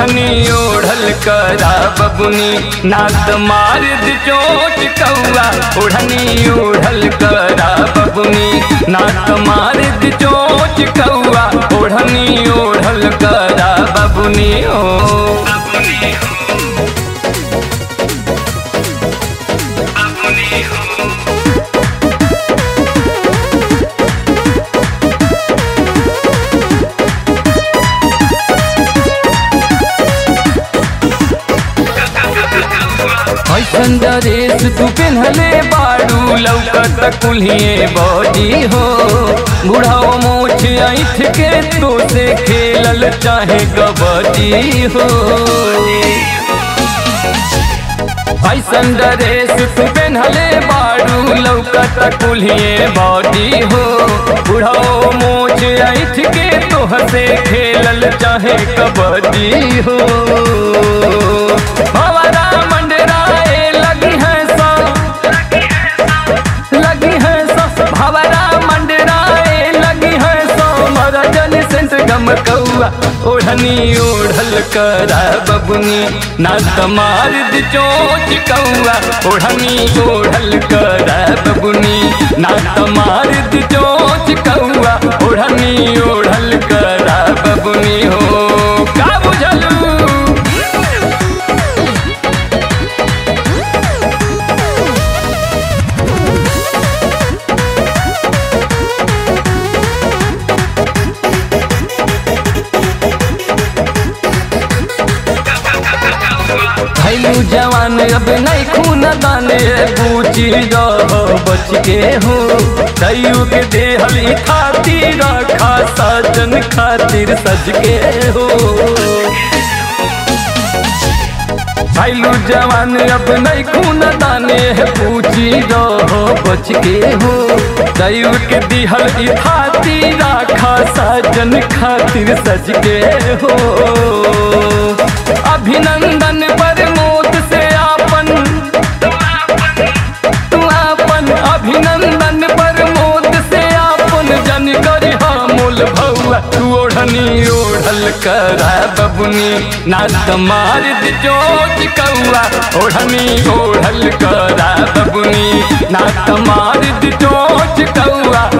ओढ़नी ओढ़ल करा बबुनी नात मार द चोट कौआ ओढ़नी ओढ़ल करा बबुनी नात मार द चोट कौआ ओढ़नी ओढ़ल करा बबुनी ओ ऐसन ड्रेस तू पेन्हले बाड़ू लौकत कुल्हिए बॉडी हो बुढ़ाओ मोछ ऐठ के तो से खेलल चाहे कबड्डी हो ऐसन ड्रेस तू पेन्हले बाड़ू लौकत कुल्हिए बॉडी हो बुढ़ाओ मोछ ऐठ के तो से खेलल चाहे कबड्डी हो हमारा मंडराए लगी है सा लगी है सा भवरा मंडराए लगी है सा मरा जन सेंट गम कौआ ओढ़नी ओढ़ल करा बबुनी ना तमार द चोच कौआ ओढ़नी ओढ़ल करा बबुनी ना तमार द चोच कौआ ओढ़नी ओढ़ल करा बबुनी हो का बुझलू भैलू जवान अब नहीं खून दाने बूची रह बच के हो तयू के देहली खातिर रखा सजन खातिर सज के हो भैलू जवान अब नहीं खून दाने पूछी रहो बच के हो तयू के दिहल ई खातिर रखा सजन खातिर सज के हो अभिनंदन पर मोत से आपन तू आपन अभिनंदन पर मोत से आपन जन करी मूल भौआ तू ओढ़नी ओढ़ल करा बबुनी नात मार द चोट कौआ ओढ़नी ओढ़ल करा बबुनी नात मार द चोट कौआ